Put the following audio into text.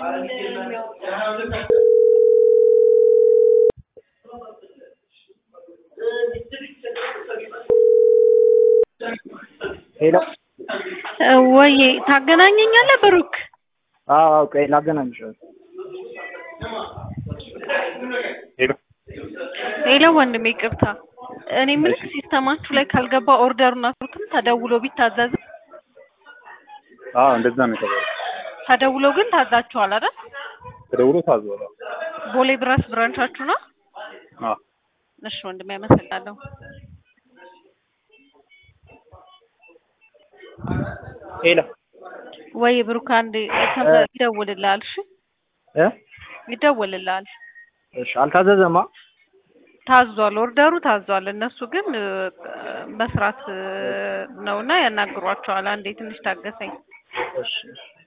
ሄሎ ወይ ታገናኘኛለህ ብሩክ? አዎ አዎ፣ ቆይ ላገናኝሽ። ሄሎ ሄሎ ወንድሜ ይቅርታ። እኔ የምልህ ሲስተማችሁ ላይ ካልገባ ኦርደሩን አስሩትም ተደውሎ ቢታዘዝ አዎ፣ እንደዛ ነው የተባለው። ተደውሎ ግን ታዛችኋል አይደል? ተደውሎ ታዟል። ቦሌ ብራስ ብራንቻችሁ ነው? አዎ እሺ ወንድሜ አመሰግናለሁ። ሄሎ ወይ ብሩክ አንዴ ይደውልልሃል። እሺ እ ይደውልልሃል። እሺ አልታዘዘማ። ታዟል፣ ኦርደሩ ታዟል። እነሱ ግን እ፣ መስራት እ፣ ነውና ያናግሯቸዋል። አንዴ ትንሽ ታገሰኝ። እሺ